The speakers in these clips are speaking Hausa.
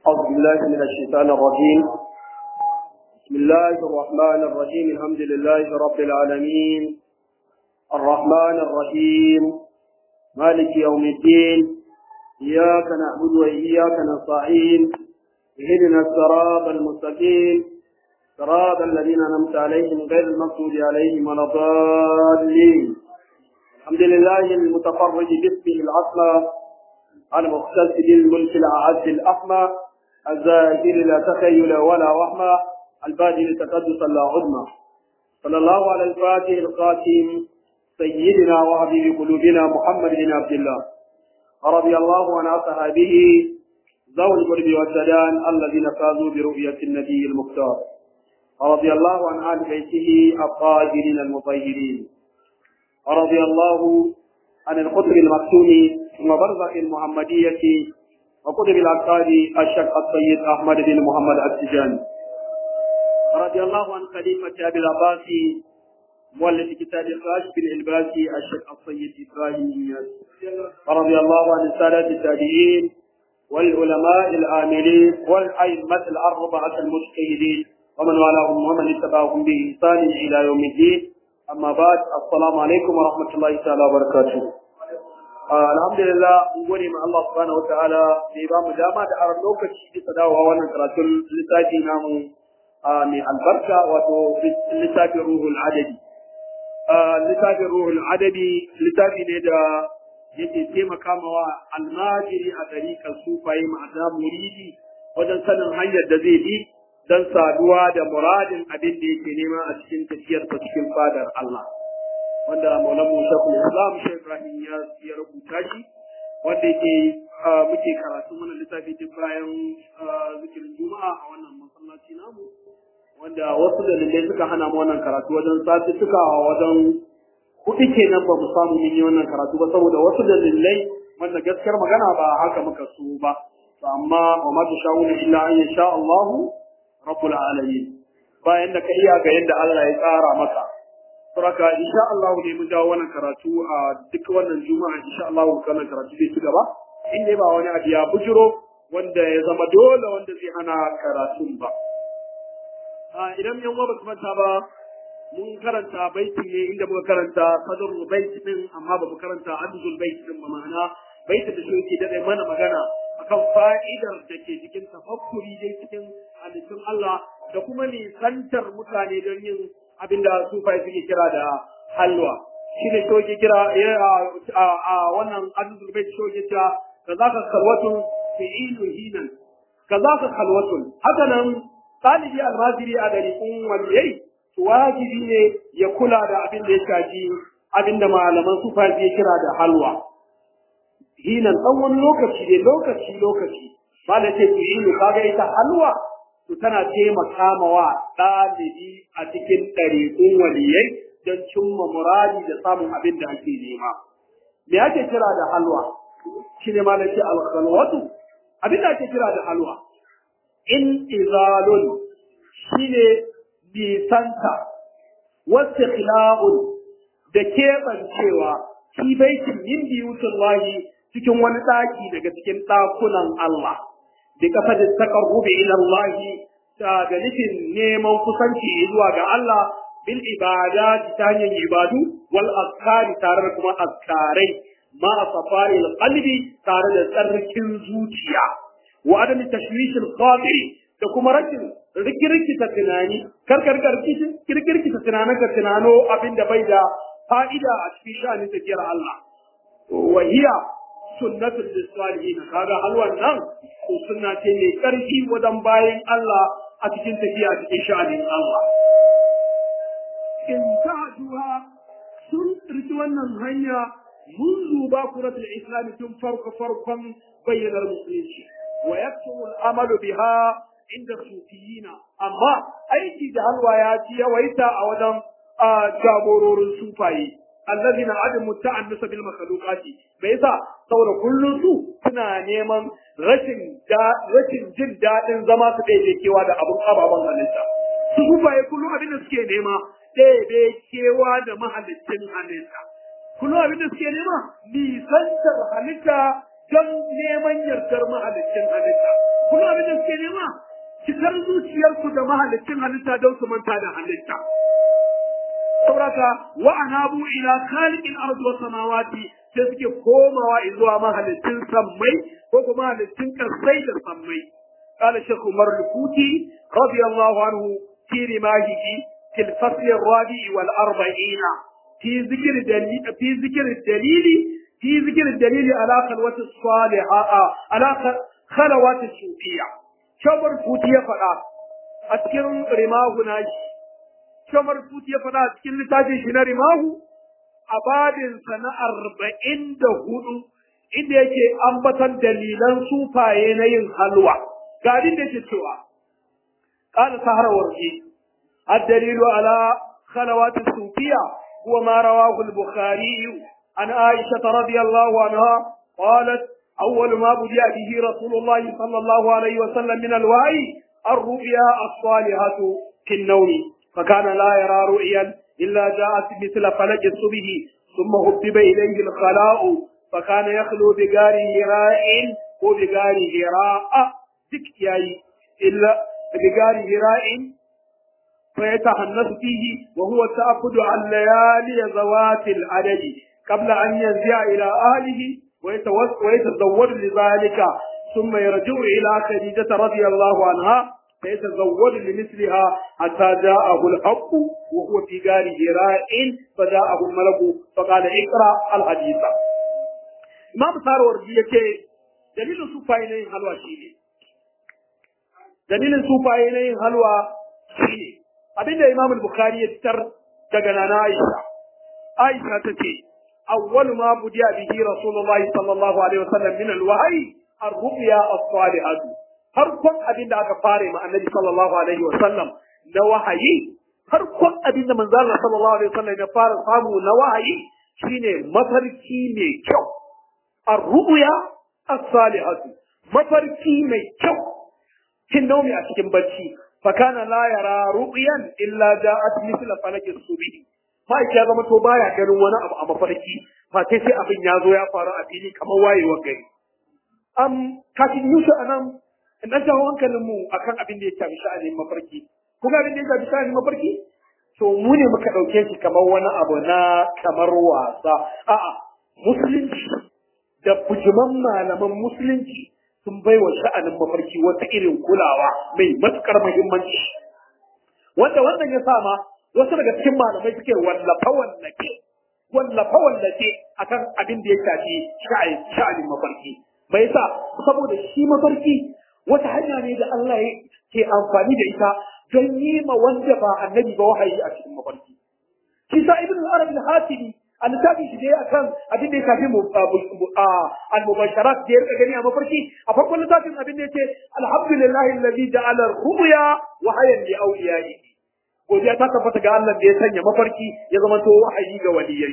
أعوذ بالله من الشيطان الرجيم بسم الله الرحمن الرحيم الحمد لله رب العالمين الرحمن الرحيم مالك يوم الدين إياك نعبد وإياك نستعين اهدنا الصراط المستقيم صراط الذين أنعمت عليهم غير المغضوب عليهم ولا الضالين الحمد لله المتفرج باسمه الأصلى المختص بالملك الأعز الأحمى الزاهر لا تخيل ولا وهمى البادل تقدس لا عظمى صلى الله على الفاتح القاتم سيدنا وحبيب قلوبنا محمد بن عبد الله رضي الله عن أصحابه ذوي القرب والسدان الذين فازوا برؤية النبي المختار رضي الله عن آل بيته الطاهرين المطهرين رضي الله عن القطب المكتوم وبرزخ المحمدية وقطب الأبطال الشيخ السيد أحمد بن محمد التجاني رضي الله عن خليفة أبي العباس مؤلف كتاب الكاشف الإلباسي الشيخ السيد إبراهيم إياس رضي الله عن السادة التابعين والعلماء العاملين والأئمة الأربعة المجتهدين ومن والاهم ومن اتبعهم بإحسان إلى يوم الدين amma ba assalamu alaikum wa rahmatullahi ta'ala wa barakatuh alhamdulillah mun gode ma Allah subhanahu wataala da ya bamu dama da aron lokaci bisa dawowa wannan karatun littafi namu mai albarka wato littafin ruhul adabi littafin ruhul adabi littafi ne da yake taimaka mawa almajiri a ɗariƙar sufaye ma'ana muridi wajen sanin hanyar da zai bi don saduwa da muradin abin da yake nema a cikin tafiyarsa cikin fadar Allah wanda maulan musa islam shi ibrahim ya ya rubuta shi wanda yake muke karatu mana littafi duk bayan zikirin juma'a a wannan masallaci namu wanda wasu dalilai suka hana mu wannan karatu wajen sati suka wajen kuɗi kenan ba mu samu mun yi wannan karatu ba saboda wasu dalilai wanda gaskiyar magana ba haka muka so ba amma wa ma tashawuna illa an yasha Allahu rabbul alamin bayan da ka iya ga yadda Allah ya tsara maka saboda insha Allah ne mun dawo wannan karatu a duk wannan juma'a insha Allah wannan karatu zai ci gaba in dai ba wani abu ya bujiro wanda ya zama dole wanda zai hana karatun ba a idan yan uwa ba su manta ba mun karanta baiti ne inda muka karanta sadrul bait din amma ba mu karanta adzul bait din ba ma'ana baitin da shi yake da mana magana akan fa'idar da ke cikin tafakkuri dai cikin halittun Allah da kuma nisantar mutane don yin abin da sufai suke kira da halwa shi ne shoke kira a wannan adudul bai shoke kira ka za ka kalwatun fi'ilu hinan ka za ka kalwatun haka nan ɗalibi almajiri a ɗariƙun waliyai wajibi ne ya kula da abin da ya shafi abin da malaman sufai suke kira da halwa hinan ɗan wani lokaci ne lokaci lokaci ba da ce ku yi kaga ita halwa to tana taimaka mawa ɗalibi a cikin ɗariƙun waliyai don cimma muradi da samun abin da ake nema me ake kira da halwa shi ne ma da ce alkhalwatu abin da ake kira da halwa in izalun shi ne nisanta wasu da keɓancewa fi baitin min biyutullahi cikin wani ɗaki daga cikin ɗakunan Allah, da kafa da takarrubi ila Allah ta da nufin neman kusanci zuwa ga Allah bil ibada ta hanyar ibadu wal azkari tare da kuma azkarai ma safari qalbi tare da tsarkin zuciya wa adami tashwishil khatiri da kuma rashin rikirkita tunani karkar kirkirkita tunanin ka tunano abinda bai da fa'ida a cikin sha'anin tafiyar Allah wa hiya sunnatul lisalihin kaga halwan nan ko sunna ce mai karfi wajen bayan Allah a cikin tafiya cikin sha'anin Allah in ta'duha sun riki wannan hanya منذ باكرة الإسلام ثم فرق فرقا بين المسلمين ويكثر الأمل بها عند الصوفيين أما أي جهل وياتي ويتا أولا جابورور الصوفي الذين عدموا التعنس بالمخلوقات بيسا saboda kullum su suna neman rashin rashin jin daɗin zama su ɗaya kewa da abun ababen halitta su kufaye kullum abin da suke nema ɗaya kewa da mahalicin halitta kullum abin da suke nema nisantar halitta don neman yardar mahalicin halitta kuma abin da suke nema cikar zuciyarsu da mahalicin halitta don su manta da halitta sauraka wa anabu ila khaliqil ardi was samawati sai suke komawa zuwa mahalicin sammai ko kuma mahalicin kasai da sammai قال الشيخ عمر الفوتي رضي الله عنه في رماهه في الفصل الرابع والأربعين في ذكر دليل في ذكر الدليل في ذكر الدليل على خلوة الصالحة على خلوات الصوفية شمر الفوتي فلا أذكر رماه ناجي شمر الفوتي فلا أذكر لتاجي شنا رماه أباد سنة أربعين دهود inda yake ambatan dalilan sufaye na yin halwa ga abin da yake cewa qala sahara warqi الدليل على خلوات الصوفية هو ما رواه البخاري عن عائشة رضي الله عنها قالت أول ما بدأ به رسول الله صلى الله عليه وسلم من الوحي الرؤيا الصالحة في النوم فكان لا يرى رؤيا إلا جاءت مثل فلج الصبح ثم هبب إليه الخلاء فكان يخلو بغار هراء وبغار هراء ذكياي إلا بغار هراء فيتحنث فيه وهو التأكد عن ليالي ذوات العدد قبل أن ينزع إلى أهله ويتزوج لذلك ثم يرجع إلى خديجة رضي الله عنها فيتزوج لمثلها حتى جاءه الحق وهو في غار هراء فجاءه الملك فقال اقرأ الحديث إمام سارور يكي دليل سوفاينين حلوى شيني دليل سوفاينين حلوى شيني abinda Imam al-Bukhari ya fitar daga nana Aisha Aisha tace awwalu ma budiya bihi Rasulullahi sallallahu alaihi wasallam min al-wahyi ar-ru'ya as-salihah farkon abinda aka fare ma Annabi sallallahu alaihi wasallam na wahayi farkon abinda manzo Allah sallallahu alaihi wasallam ya fara samu na wahayi shine mafarki mai kyau ar-ru'ya as-salihah mafarki mai kyau kin naumi a cikin bacci فكان لا يرى رؤيا الا جاءت مثل فلك الصبح ما ya zama to baya ganin wani abu a mafarki fa sai sai abin ya zo ya faru a fili kamar wayewar gari am kafin yusuf anan in dan jawo hankalin mu akan abin da ya shafi sha'anin mafarki kuma abin da ya shafi sha'anin mafarki to mu ne muka dauke shi kamar wani abu na kamar wasa a'a musulunci da bujuman malaman musulunci sun bai wa sha'anin mafarki wata irin kulawa mai matukar muhimmanci wanda wannan ya sa ma wasu daga cikin malamai suke wallafa wallafe wallafa wallafe akan abin da ya shafi sha'anin mafarki bai sa saboda shi mafarki wata hanya ne da Allah ke amfani da ita don yi ma wanda ba annabi ba wahayi a cikin mafarki shi sa ibn al-arabi al-hatimi a littafin shi dai akan abin da ya shafi al-mubasharat da ya rika gani a mafarki a farkon littafin abin da yace alhamdulillahi alladhi ja'ala ar-ru'ya wa hayan li awliyaihi godiya ta tabbata ga Allah da ya sanya mafarki ya zama to wahayi ga waliyai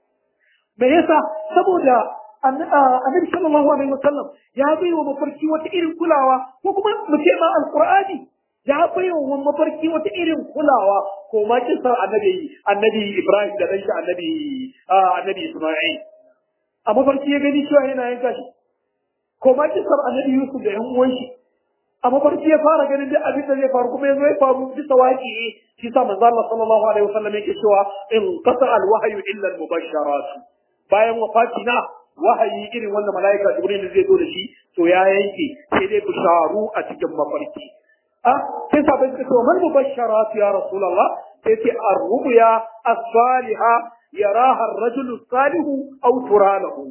me yasa saboda annabi sallallahu alaihi wasallam ya bai wa mafarki wata irin kulawa ko kuma mu ce ma alqur'ani ya bai wa mafarki wata irin kulawa ko ma kisar annabi annabi Ibrahim da danshi annabi annabi Isma'il a mafarki ya gani cewa yana yanka shi ko ma kisar annabi Yusuf da yan uwan shi a mafarki ya fara ganin duk abin da zai faru kuma yanzu ya faru bisa waki shi sa manzo Allah sallallahu alaihi wasallam yake cewa in qata al wahyu illa al mubasharat bayan wafati na wahayi irin wanda malaika Jibril zai zo da shi to ya yanke sai dai bisharu a cikin mafarki sai sabai suka ce man mubasharat ya rasulullah sai ce ar-ru'ya as-saliha yaraha ar-rajul salih aw turalahu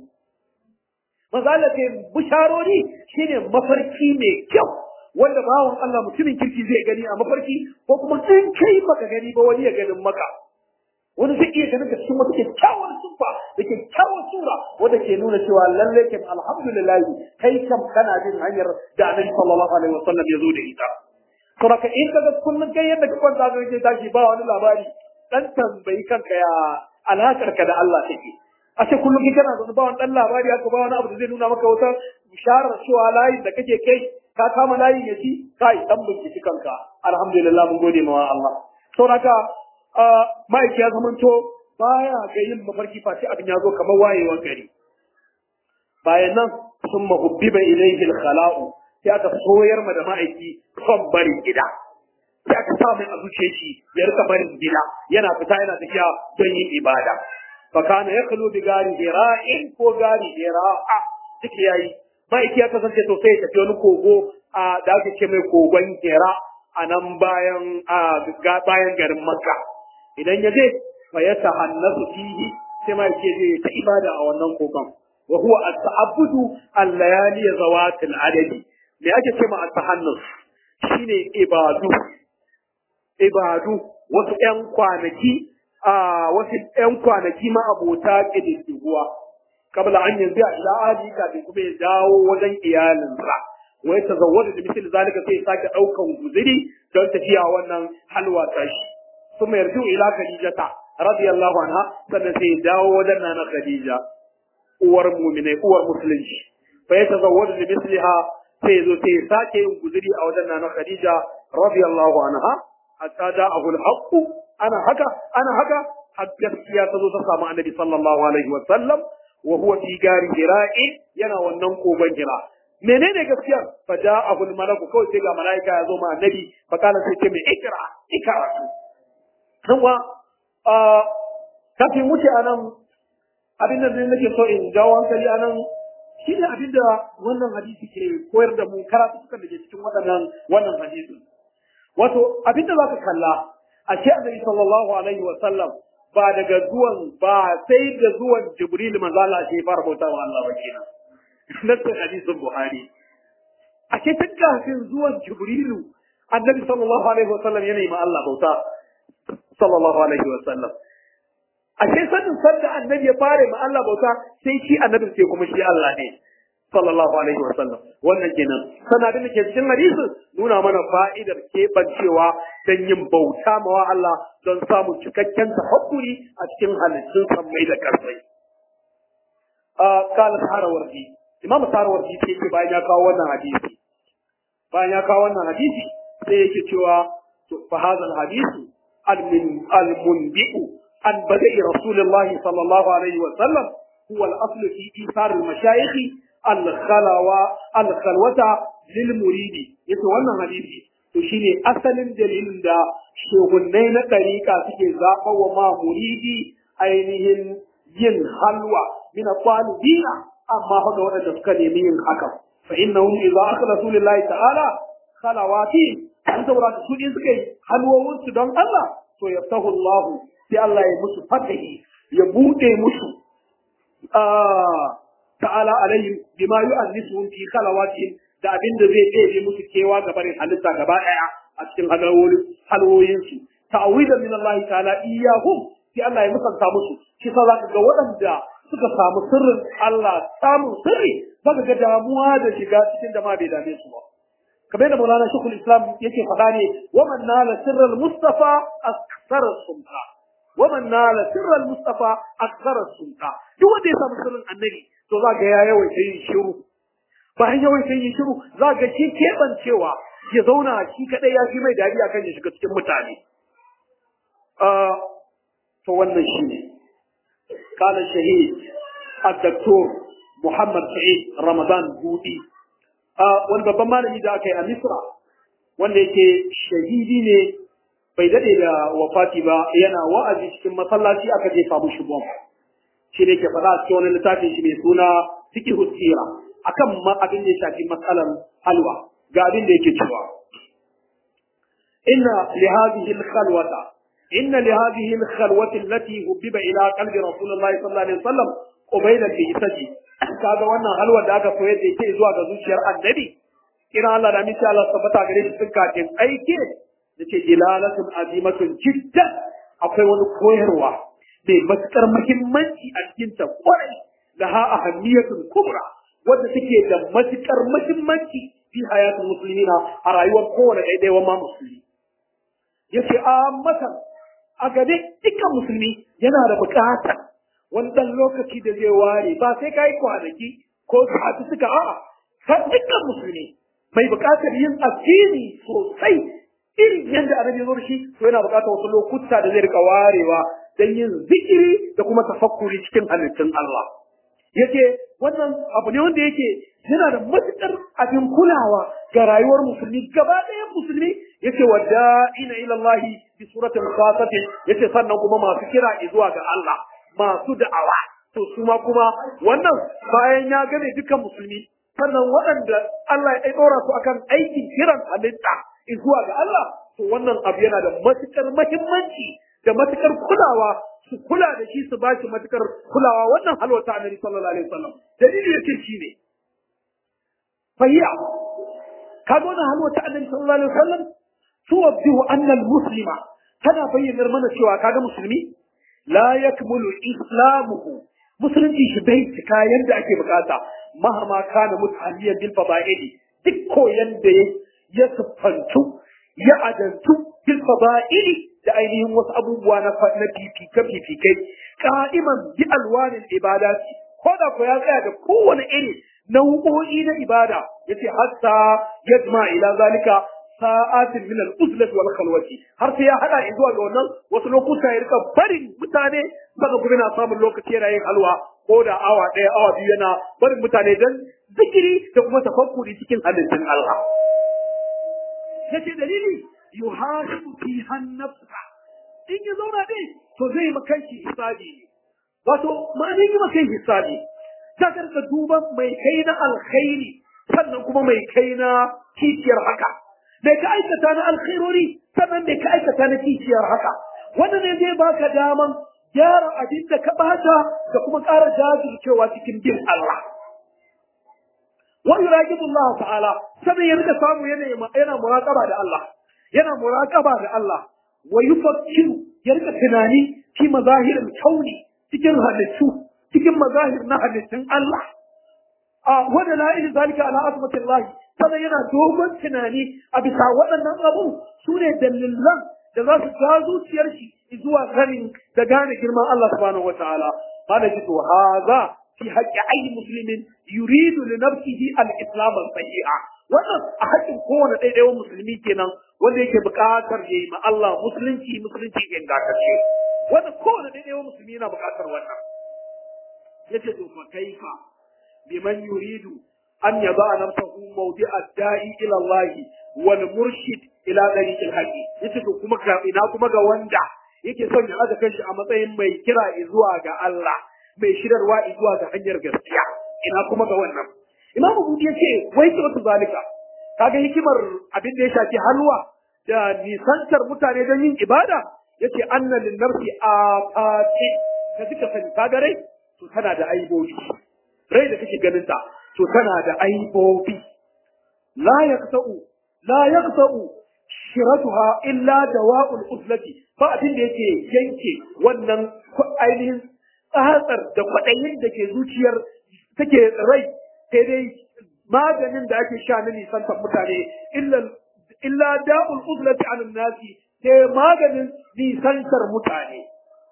mazala ce bisharori shine mafarki mai kyau wanda bawan Allah mutumin kirki zai gani a mafarki ko kuma in kai baka gani ba wani ya ganin maka wani zai iya ganin da cikin wata kyakkyawar sufa da kyakkyawar sura wanda ke nuna cewa lalle kam alhamdulillah kai kam kana jin hanyar da annabi sallallahu alaihi wasallam ya zo da ita saboda in kaga kullun kai yadda ka kwanta ga kake tashi ba wani labari dan tambayi kanka ya alakar ka da Allah take a ce kullum kai kana zaune ba wani dan labari haka ba wani abu da zai nuna maka wata bisharar cewa layin da kake kai ka kama layin ya ci kai dan binciki kanka alhamdulillah mun gode ma Allah saboda ma'aiki ya zamanto baya ga yin mafarki face abin ya zo kamar wayewar gari bayan nan summa hubbiba ilayhi al-khala'u sai aka soyar ma da ma'aiki son barin gida sai aka sa mai a zuciyar shi ya rika barin gida yana fita yana tafiya don yin ibada fa kana yakhlu bi gari hira'in ko gari hira'a duk yayi ma'aiki ya kasance to sai ya tafi wani kogo a da ake ce mai kogon hira a nan bayan a bayan garin makka idan ya je fa ya tahannasu fihi sai ma'aiki ya je ta ibada a wannan kogon wa huwa at-ta'abbudu al-layali zawatil adadi me ake ce ma at-tahannus shine ibadu ibadu wasu ƴan kwanaki a wasu ƴan kwanaki ma abota ƙididdigowa kabla an yanzu a ila ahli kafin kuma ya dawo wajen iyalinsa wai ta zawwada da misali zalika sai ya sake ɗaukan guziri don tafiya wannan halwa ta shi kuma yarju ila khadijata radiyallahu anha sannan sai ya dawo wajen nana khadija uwar mu'minai uwar musulunci fa ya tazawwada da misliha sai ya zo sai ya sake yin guziri a wajen nana khadija radiyallahu anha hatta ja'ahu al-haqq ana haka ana haka har gaskiya ta zo ta samu annabi sallallahu alaihi wa sallam wa huwa fi gari hira'i yana wannan kogon hira menene gaskiya fa ja'ahu al-malaku kawai sai ga malaika ya zo ma annabi fa kana sai ce mai ikra ikra kuma a kafin wuce anan abin da nake so in jawo hankali anan shi ne abin da wannan hadisi ke koyar da mu karatu suka da ke cikin waɗannan wannan hadisin wato abin da zaka kalla a ce annabi sallallahu alaihi wa sallam ba daga zuwan ba sai da zuwan jibril manzo Allah shi fara bauta wa Allah ba kenan nassin hadisin buhari a ce tun kafin zuwan jibrilu annabi sallallahu alaihi wa sallam yana yi ma Allah bauta sallallahu alaihi wa sallam a ce sanin sanda annabi ya fara ma Allah bauta sai shi annabi sai kuma shi Allah ne sallallahu alaihi wa sallam wannan kenan sana da ke cikin hadisin nuna mana fa'idar keɓancewa don yin bauta mawa Allah don samun cikakken tahakkuri a cikin halittun sammai da ƙarfai. Kala Sarawarji, Imam Sarawarji ce yake bayan ya kawo wannan hadisi. Bayan ya kawo wannan hadisi sai yake cewa fa hadha hadisu al-munbi'u an bada'i Rasulullah sallallahu alaihi wa sallam huwa al-aslu fi isar al-mashayikh al-khalawa al-khalwata lil muridi yace wannan hadisi to shine asalin dalilin da shehunnai na ɗariƙa suke zaɓa wa ma muridi ainihin yin halwa min qalibina amma fa ga waɗanda suka nemi yin haka fa innahum idza akhlasu lillahi ta'ala khalawati an saboda su din suka yi halwowin su don Allah to yaftahu Allah sai Allah ya musu fatahi ya bude musu ta'ala alaihim bima yu'annisuhum fi khalawatihim da abin da zai ɗebe musu kewa ga barin halitta gaba ɗaya a cikin halwoyinsu ta'awidan min Allah ta'ala iyahum sai Allah ya musanta musu shi sa zaka ga waɗanda suka samu sirrin Allah samun sirri zaka ga damuwa da shiga cikin da ma bai dame su ba kamar da Maulana Sheikhul Islam yake faɗa ne wa man nala sirral Mustafa aksara sumta wa man nala sirral Mustafa aksara sumta duk wanda ya samu sirrin annabi to zaka ya yawaita yin shiru bayan yawan sai yi shiru za ga shi keɓancewa ya zauna shi kaɗai ya fi mai dadi akan ya shiga cikin mutane. To wannan shi ne. Kala shahid Dr. Muhammad Sa'id Ramadan Budi. Wani babban malami da aka yi a Misra wanda yake shahidi ne bai daɗe da wafati ba yana wa'azi cikin masallaci aka jefa mushi bom. Shi ne ke faɗa a cikin wani littafin shi mai suna Fiqhu Sira. akan ma abin da ya shafi matsalar halwa ga abin da yake cewa inna li hadhihi al-khalwata inna li hadhihi al-khalwati allati hubbiba ila qalbi rasulullahi sallallahu alaihi wasallam qubayla al-isaji kaga wannan halwa da aka koyar da yake zuwa ga zuciyar annabi kira Allah da miki Allah tabbata gare shi tun kafin aike yace dilalatun azimatun jiddan akwai wani koyarwa mai matukar muhimmanci a cikin ta kwarai laha ahammiyatun kubra wadda take da matukar muhimmanci fi hayatul muslimina a rayuwar kowane ɗaiɗaiwan ma musulmi yace a matan a gabe dukkan musulmi yana da buƙatar wani ɗan lokaci da zai ware ba sai ka yi kwanaki ko sati suka a'a ka dukkan musulmi mai buƙatar yin addini sosai irin yadda annabi ya zo da shi to yana buƙatar wasu lokuta da zai rika warewa don yin zikiri da kuma tafakkuri cikin halittun Allah. Yake wannan abu ne wanda yake yana da matuƙar abin kulawa ga rayuwar musulmi gaba ɗayan musulmi yace wa da'ina ila Allah bi suratul khasati yace sannan kuma masu kira zuwa ga Allah masu da'awa to su ma kuma wannan bayan ya gane dukan musulmi sannan waɗanda Allah ya ɗora su akan aikin kiran halitta zuwa ga Allah to wannan abu yana da matuƙar muhimmanci da matuƙar kulawa su kula da shi su ba shi matuƙar kulawa wannan halwa ta annabi sallallahu alaihi wasallam dalili yake shi ne فهي كما هل تعلم صلى الله عليه وسلم توضح أن المسلم كان بين المنى سوى كان مسلمي لا يكمل إسلامه مسلم إيش بيت كاين دا أكي بكاتا مهما كان متعليا بالفضائل تكو يندي يسفنتو يعدنتو بالفضائل da ainihin wasu abubuwa na fifike-fifikai ka'iman bi alwanin ibadati ko da ko ya tsaya da kowane iri nau'o'i na ibada yace hatta yajma ila zalika sa'atin min al-uzlat wal khalwati har sai ya hada zuwa ga wannan wasu lokuta ya rika barin mutane saka kuma na samun lokaci yana yin halwa ko da awa ɗaya awa biyu yana barin mutane dan zikiri da kuma tafakkuri cikin halittun Allah yace dalili yuhasibu fiha nafsa in ya zauna dai to zai makanki hisabi ne wato ma'anin yi makan hisabi ta karka duban mai kai na alkhairi sannan kuma mai kai na kiciyar haka mai ka aikata na alkhairori sannan mai ka aikata na kiciyar haka wannan ne zai baka daman gyara abin da ka bata da kuma ƙara jajircewa cikin bin Allah wa yuraqibu Allah ta'ala sannan ya rika samu yana yana muraqaba da Allah yana muraqaba da Allah wa yufakkiru ya rika tunani fi mazahirin kauni cikin halittu cikin mazahir na halittun Allah a wanda la ilaha zalika ala azmatillahi sannan yana dogon tunani a bisa waɗannan abu su ne dalilan da za su ja zuciyar shi zuwa ganin da gane girman Allah subhanahu wataala mana ji to haza fi haqqi ayyi muslimin yuridu li nafsihi al-islam al-sahiha wannan a haƙƙin kowane ɗaiɗaiwan musulmi kenan wanda yake buƙatar ya yi ma Allah musulunci musulunci ingantacce wanda kowane ɗaiɗaiwan musulmi yana buƙatar wannan yace to fa kaifa biman yuridu an yaba nafsahu mawdi'a da'i ila Allah wal murshid ila tariqil haqi yace to kuma ga ina kuma ga wanda yake son ya aza kanshi a matsayin mai kira zuwa ga Allah mai shirarwa zuwa ga hanyar gaskiya ina kuma ga wannan Imam Budi yace wai ce wata zalika kaga hikimar abin da ya shafi halwa da nisantar mutane don yin ibada yace anna lin nafsi afati ka duka sani kaga rai to tana da aibobi rai da kake ganin ta to tana da aibobi la yaqta'u la yaqta'u shiratuha illa dawa'ul uzlati ba abin da yake yanke wannan ainihin tsatsar da kwaɗayin da ke zuciyar take rai sai dai maganin da ake sha na nisantar mutane illa da'ul uzlati an nasi sai maganin nisantar mutane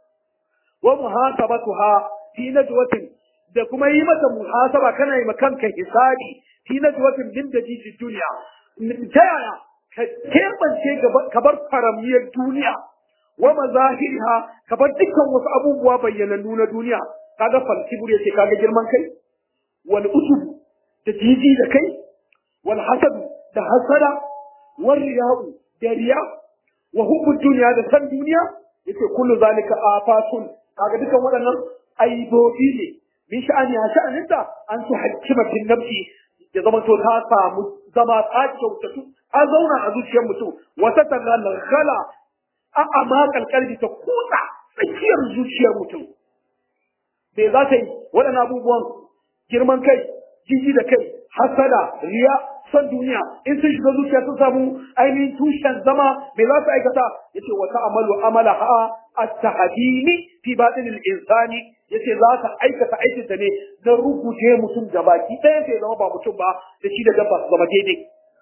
wa muhasabatuha fi najwatin da kuma yi mata muhasaba kana yi kanka hisabi fi najwatin min dajiji duniya ta yaya ka keɓance ka bar faramiyar duniya wa mazahiriha ka bar dukkan wasu abubuwa bayyanannu na duniya kaga falkibur yace kaga girman kai wal usubu da jiji da kai wal hasadu da hasada wal riya'u da riya wa hubbu duniya da san duniya yace kullu zalika afatun kaga dukkan waɗannan aibobi ne min sha'ani a sha'aninta an su hakimatin nafsi ya zama to ta samu zama ta kyautatu ta zauna a zuciyar mutum wata tangala a amakal kalbi ta kusa tsakiyar zuciyar mutum me za ta yi waɗannan abubuwan girman kai jiji da kai hasada riya son duniya in sun shiga zuciya sun samu ainihin tushen zama me za su aikata yace wata amalu amala ha at-tahdini fi batinil insani yace za ta aikata aikin ta ne na rubuce mutum da baki ɗaya sai zama ba mutum ba da shi da dabba su zama daidai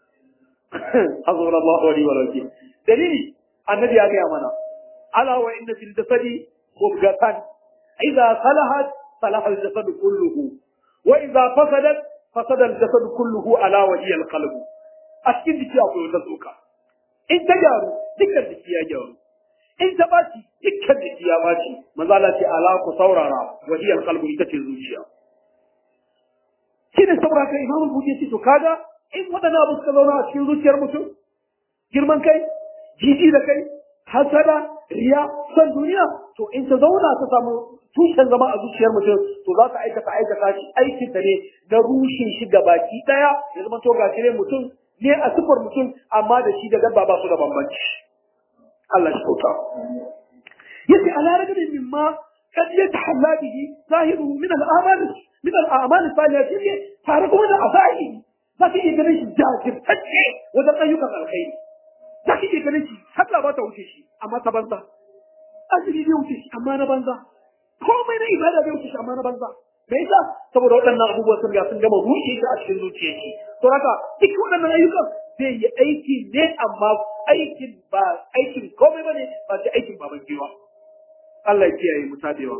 hazura Allah wa wa rabbi dalili annabi ya gaya mana ala wa inna fil jasadi mubghatan idza salahat salaha al jasad kulluhu wa idza fasadat fasada al jasad kulluhu ala wa hiya al qalb a cikin jiki akwai wata tsoka in ta gyaru dukkan jiki ya gyaru in ta baci dukkan jiki ya baci manzo Allah ce ala ku saurara wa hiya al qalb ita ce zuciya shi ne saboda kai imamu buɗe ce to kaga in waɗannan abu suka zauna a cikin zuciyar mutum girman kai jiji da kai hasada riya son duniya to in ta zauna ta samu tushen zama a zuciyar mutum to za ta aikata aikata shi aikin ta ne na rushe shi ga baki daya ya zama to gashi ne mutum ne a sifar mutum amma da shi da dabba ba su da bambanci Allah shi kauta yace ala rajulin mimma kad yatahalla bihi zahiruhu min al-amal min al-a'mal as-salihah tare kuma da afai za ka iya ganin shi jajirtacce wajen ayyukan alkhairi za ka iya ganin shi sallah ba ta wuce shi amma ta banza azumi bai wuce shi amma na banza komai na ibada bai wuce shi amma na banza me yasa saboda waɗannan abubuwa sun ga sun gama rushe shi a cikin zuciyar shi to haka duk waɗannan ayyukan zai yi aiki ne amma aikin ba aikin komai bane ba sai aikin baban giwa Allah ya kiyaye mu tabewa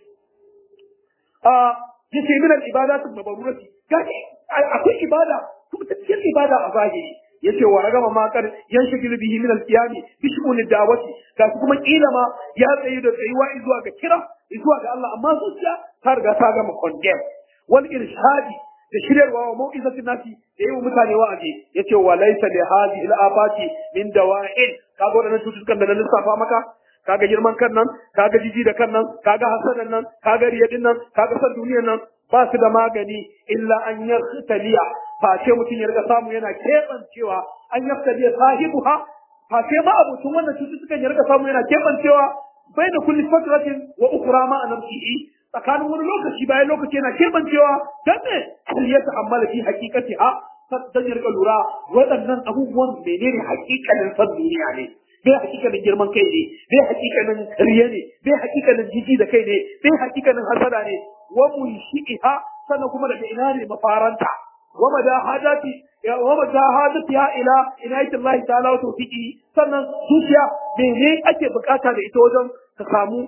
a yace min al-ibadat al-mabrurati gashi akwai ibada kuma ta cikin ibada a zahiri yace wa ragama makar yan shigil bihi min al-qiyam bi shu'un da'wati gashi kuma kila ma ya tsayi da tsayuwa zuwa ga kira zuwa ga Allah amma zuciya ta riga ta gama condemn wal irshadi da shiryarwa wa mau'izatin nasi da yi wa mutane wa'azi yace wa laysa li hadhihi al-afati min dawa'in kaga wadannan cututtukan da na lissafa maka kaga girman kan nan kaga jiji da kan nan kaga hasadan nan kaga riyadin nan kaga san duniyar nan ba su da magani illa an yartaliya face mutum ya riga samu yana keɓancewa an yartaliya sahibuha face ma abutun wannan cututtukan ya riga samu yana keɓancewa bai da kulli fatratin wa ukra ma anamsihi tsakanin wani lokaci bayan lokaci yana keɓancewa dan ne ya ta'ammala fi haqiqatiha dan ya riga lura waɗannan abubuwan menene haƙiƙanin san duniya ne bai hakikanin girman kai ne bai hakikanin riya ne bai hakikanin jiji da kai ne bai hakikanin hasada ne wa munshi'iha sannan kuma daga ina ne mafaranta wa madahadati wa madahadatiha ila inayati Allah ta'ala wa tawfiqi sannan zuciya mene ake bukata da ita wajen ka samu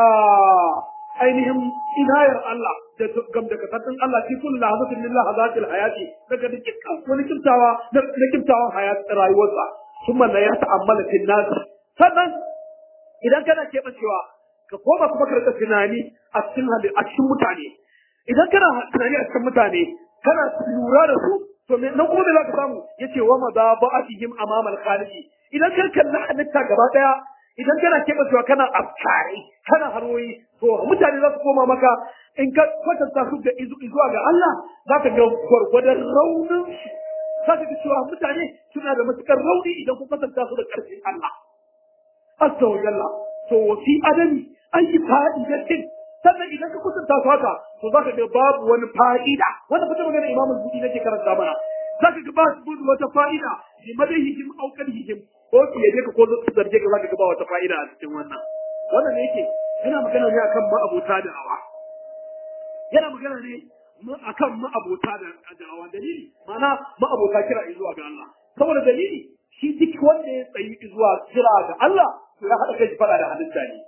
ainihin inayar Allah da gamdakatatun Allah fi kullu lahazatin lillah hazatil hayati daga dukkan wani kimtawa na kimtawan hayat rayuwarsa ثم لا يتأمل في الناس sannan idan kana keɓancewa ka koma kuma ka rika tunani a cikin hali a cikin mutane idan kana tunani a cikin mutane kana lura da su to me nan kuma da zaka samu yace wa madaba'atihim amama al-khaliqi idan ka kalli halitta gaba daya idan kana keɓancewa kana afkari kana harwoyi to mutane za su koma maka in ka kwatanta su da zuwa ga Allah za ka ga gwargwadon raunin za ka ga cewa mutane suna da matukar rauni idan kun kwatanta su da ƙarfin Allah. Azza wa jalla. To wa fi adami an yi fa'idatin sannan idan ka kusanta su haka to za ka ga babu wani fa'ida wanda fita magana imamul budi nake karanta mana za ka ga ba su wata fa'ida bi madahihim aw kadhihim ko su yaje ka ko su zarge ka za ka ga ba wata fa'ida a cikin wannan wannan ne yake yana magana ne akan ma'abota da awa yana magana ne akan ma'abota da da'awa dalili ma'ana ma'abota kira zuwa ga Allah saboda dalili shi duk wanda ya tsayi zuwa kira ga Allah to ya haɗa kai fada da halitta ne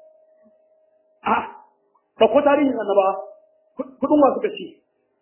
a ta ko tarihin annaba kudin wa suka ci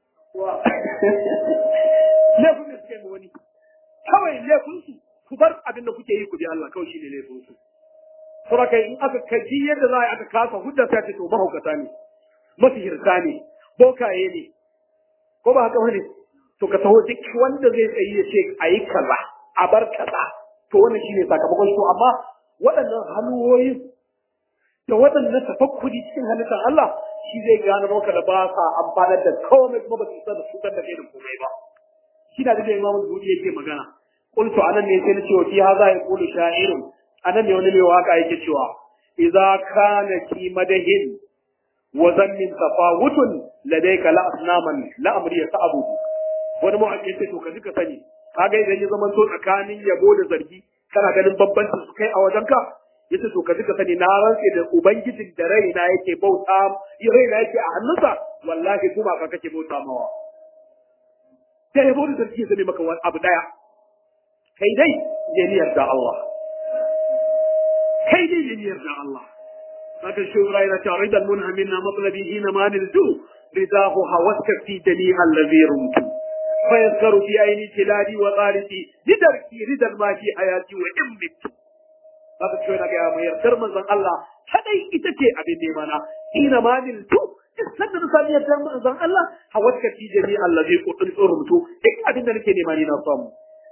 laifin da suka yi wani kawai laifin su ku bar abin da kuke yi ku bi Allah kawai shi ne laifin su saboda kai in aka kaji yadda za a yi aka kasa hujja sai ce to mahaukata ne masihirta ne bokaye ne ko ba haka bane to ka taho duk wanda zai tsayi ya ce a yi kaza a bar kaza to wannan shine sakamakon shi amma waɗannan hannuwoyin da waɗannan tafakkuri cikin halittar Allah shi zai gane maka da ba sa amfanar da komai kuma ba su isa da cutar da kai da komai ba shi da da imamu zuhuri yake magana qultu anan ne sai na ce wa fi hadha yaqulu sha'irun anan ne wani mai waka yake cewa idza kana ki madahin wa zammin tafawutun ladayka la asnaman la amri sa'abu wani mu ake ce to ka ka sani kaga idan ya zama to tsakanin yabo da zargi kana ganin bambancin su kai a wajenka yace to ka ka sani na rantse da ubangijin da raina yake bauta raina yake a hannunsa wallahi kuma ka kake bauta mawa sai yabo da zargi zai maka wani abu daya kai dai janiyar da Allah kai dai janiyar da Allah haka shi raina ta ridan munhamina matlabi hina ma niltu ridahu hawaska fi jami'a allazi rumtu فيذكر في عين تلادي وغالتي لدركي رضا ما في حياتي وإن مت haka ce na gaya mai yardar manzon Allah kadai ita ce abin nema na ina ma niltu iskar da misali ya tarma zan Allah hawatka fi jami allazi qutun urmutu duk abin da nake nema ni na samu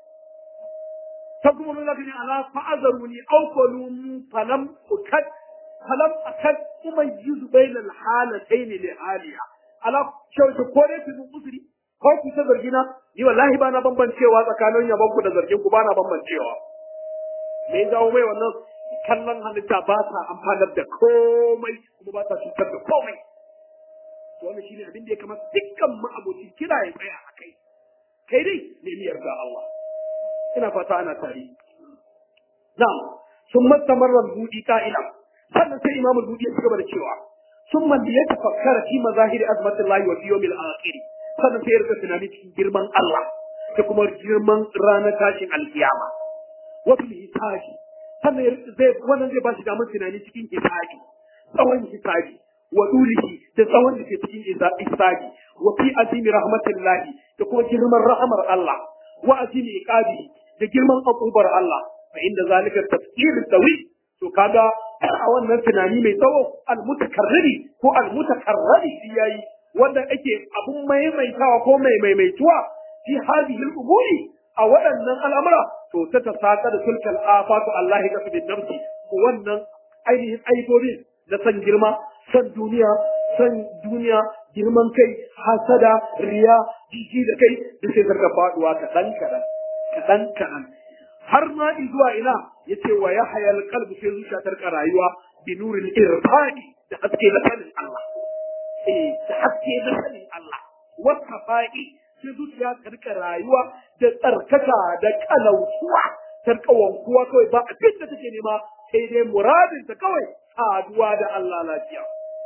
فكم الذين على فأذروني أو قلوا فلم أكد فلم أكد أميز بين الحالتين لحالها على شو تقولي في المصري ko ku ta zargina ni wallahi ba na bambancewa tsakanin yabon ku da zargin ku ba na bambancewa me zawo mai wannan kallon halitta ba ta amfanar da komai kuma ba ta cutar da komai to wannan shine abin da ya kamata dukkan ma'abocin kira ya tsaya a kai kai dai nemi yarda Allah ina fata ana tare na'am sun mastamarra budi ka'ila sannan sai imamul budi ya cigaba da cewa sun man da ya tafakkara fi mazahiri azmatullahi wa fi yawmil akhir sannan sai ya rika tunani cikin girman Allah da kuma girman ranar tashin alkiyama wa fil hisabi sannan ya zai wannan zai ba shi damar tunani cikin hisabi tsawon hisabi wa dulihi da tsawon da ke cikin hisabi wa fi azimi rahmatillahi da kuma girman rahamar Allah wa azimi iqabihi da girman akubar Allah fa inda zalika tafsir tawi to kaga a wannan tunani mai tsawo almutakarriri ko almutakarrari shi yayi wanda ake abun maimaitawa ko mai maimaituwa fi hadhihi al-umuri a waɗannan al'amura to ta tasaka da sulkal afatu Allah ya kasu bin nafsi wannan ainihin aibobin na san girma san duniya san duniya girman kai hasada riya jiji da kai da sai zarga faduwa kaɗan kaɗan kaɗan kaɗan har ma zuwa ina ya ce wa ya hayal kalbu sai zuciya ta rika rayuwa bi nurin irfani da haske na sanin Allah eh da haske na sanin Allah wata fa'i sai zuciya ta rika rayuwa da tsarkaka da kalautuwa ta rika wankuwa kawai ba abin da take nema sai dai muradin ta kawai saduwa da Allah lafiya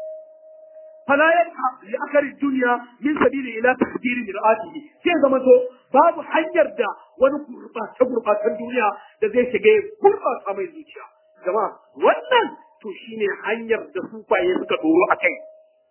فلا يبقى لأخر الدنيا من سبيل إلى تحذير مرآته sai zama to babu hanyar da wani gurɓata gurɓatan duniya da zai shiga gurɓata mai zuciya jama'a wannan to shine hanyar da sufaye suka doro a kai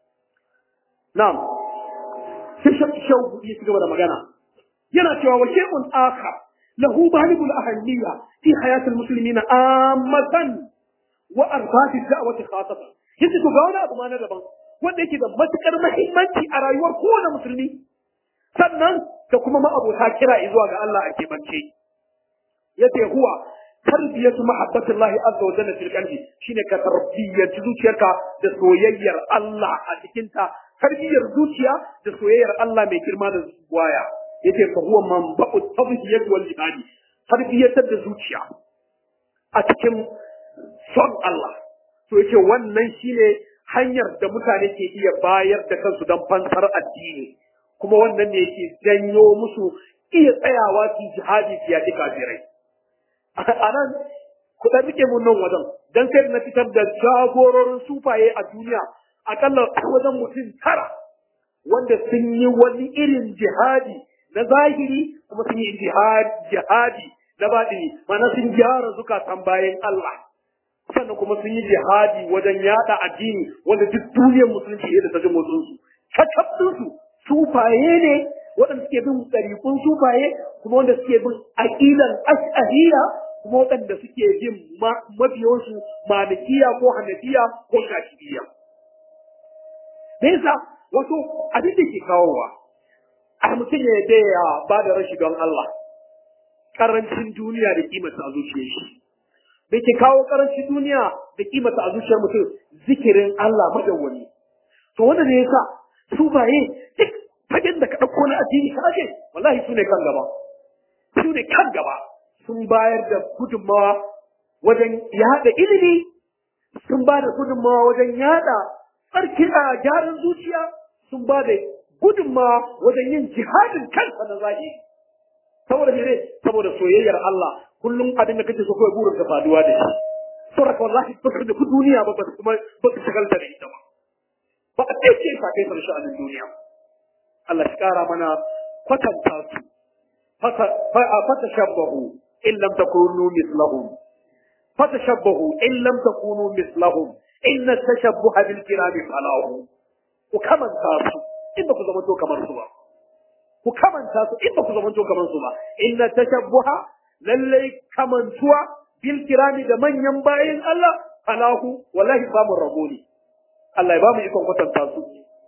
na'am sai shau ya ci gaba da magana yana cewa wa shay'un akhar lahu balibul ahammiya fi hayatil muslimina ammatan wa arbati da'wati khasatan yace to ga wani abu ma na daban wanda yake da matukar mahimmanci a rayuwar kowane musulmi sannan da kuma ma'abota kira zuwa ga Allah a keɓance yace huwa tarbiyatu mahabbatillahi azza wa jalla fil qalbi shine ka tarbiyyanci zuciyarka da soyayyar Allah a cikin ta tarbiyyar zuciya da soyayyar Allah mai girma da waya yace fa huwa manba'u tadhiyat wal jihadi tarbiyyatar da zuciya a cikin son Allah to yace wannan shine hanyar da mutane ke iya bayar da kansu don fansar addini kuma wannan ne yake janyo musu iya tsayawa su jihadi su yaƙi kafirai a nan ku ɗan rike mun nan wajen don sai na fitar da jagororin sufaye a duniya akalla wajen mutum tara wanda sun yi wani irin jihadi na zahiri kuma sun yi jihadi na baɗini mana sun gyara zukatan bayan Allah sannan kuma sun yi jihadi wajen yada addini wanda duk duniyar musulunci ne da ta ji motsinsu su sufaye ne waɗanda suke bin ɗariƙun sufaye kuma wanda suke bin aƙilan ash'ariya kuma waɗanda suke bin mabiyansu malikiya ko hanafiya ko shafi'iyya me yasa wato abin da ke kawowa a mutum ya yadda ya ba da rashi don Allah karancin duniya da kimata a zuciyar shi da ke kawo karancin duniya da kimata a zuciyar mutum zikirin Allah madawwami to wanda ne yasa su baye duk fagen da ka ɗauko na addini ka aje wallahi su ne kan gaba su ne kan gaba sun bayar da gudunmawa wajen yaɗa ilimi sun ba da gudunmawa wajen yaɗa tsarki a gyaran zuciya sun ba da gudunmawa wajen yin jihadin kansa na zahiri saboda mene saboda soyayyar Allah kullum abin da kake so kawai burin ka faduwa da shi saboda wallahi ba su da duniya ba ba kuma ba su shagalta da ita ba ba a ɗaya ce ka kai farshe a duniya Allah shi kara mana kwatanta su fata shabbahu in lam takunu mislahum fata shabbahu in lam takunu mislahum inna tashabbuha bil kirami falahu ku kamanta su in ba ku zama to kamar su ba ku kamanta su in ba ku zama to kamar su ba inna tashabbuha lallai kamantuwa bil kirami da manyan bayin Allah falahu wallahi samun rabo ne Allah ya ba mu ikon kwatanta su